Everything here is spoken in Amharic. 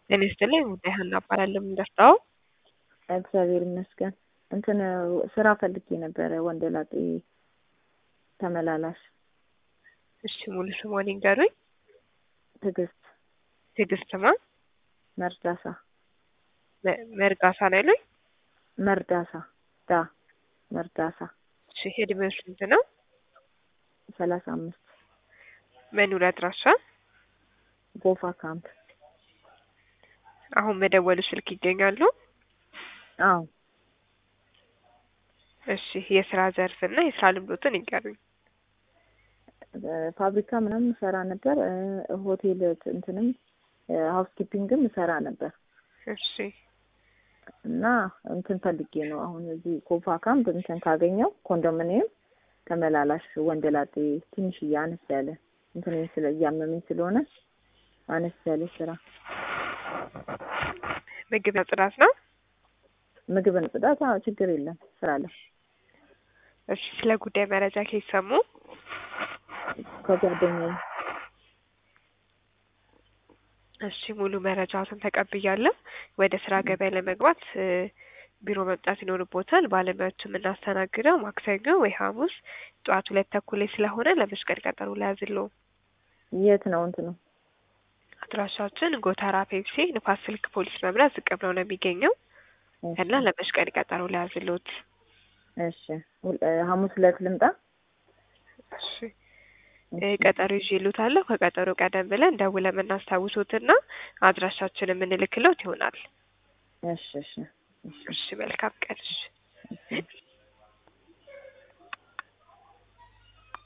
ጤና ይስጥልኝ ጉዳይ ሀና እባላለሁ። የምንደርሰው እግዚአብሔር ይመስገን። እንትን ስራ ፈልጌ ነበረ ወንደ ላጤ ተመላላሽ። እሺ ሙሉ ስሟን ይንገሩኝ። ትዕግስት ትዕግስት ማ መርዳሳ መ- መርጋሳ ነው ያሉኝ? መርዳሳ ዳ መርዳሳ እሺ እድሜው ስንት ነው? ሰላሳ አምስት መኖሪያ አድራሻ? ጎፋ ካምፕ። አሁን መደወሉ ስልክ ይገኛሉ? አዎ እሺ የስራ ዘርፍ እና የስራ ልምዶትን ይንገሩኝ። ፋብሪካ ምናምን እሰራ ነበር። እ፣ ሆቴል እንትንም ሀውስ ኪፒንግም እሰራ ነበር እሺ እና እንትን ፈልጌ ነው አሁን እዚህ ኮፋ ካምፕ እንትን ካገኘው ኮንዶሚኒየም ተመላላሽ ወንደ ላጤ ትንሽዬ አነስ ያለ እንትን ስለ እያመመኝ ስለሆነ አነስ ያለ ስራ ምግብ ጽዳት ነው? ምግብን ጽዳት፣ አዎ ችግር የለም ስራለሁ። እሺ ስለ ጉዳይ መረጃ ከሰሙ ከጓደኛዬ እሺ ሙሉ መረጃዎትን ተቀብያለሁ። ወደ ስራ ገበያ ለመግባት እ፣ ቢሮ መምጣት ይኖርቦታል። ባለሙያዎች የምናስተናግደው ማክሰኞ ወይ ሐሙስ ጠዋት ሁለት ተኩል ላይ ስለሆነ ለመስቀል ቀጠሮ ላያዝሎ የት ነው እንትኑ? አድራሻችን ጎተራ ፔፕሲ ንፋስ ስልክ ፖሊስ መምሪያ ዝቅ ብለው ነው የሚገኘው እና ለመስቀል ቀጠሮ ላያዝሎት። እሺ ሁል- እ፣ ሐሙስ ዕለት ልምጣ? እሺ እ፣ ቀጠሮ ይዤልዎታለሁ። ከቀጠሮ ቀደም ብለን ደውለን የምናስታውሶትና አድራሻችን የምንልክሎት ይሆናል። እሺ እሺ እሺ እሺ መልካም ቀን። እሺ እሺ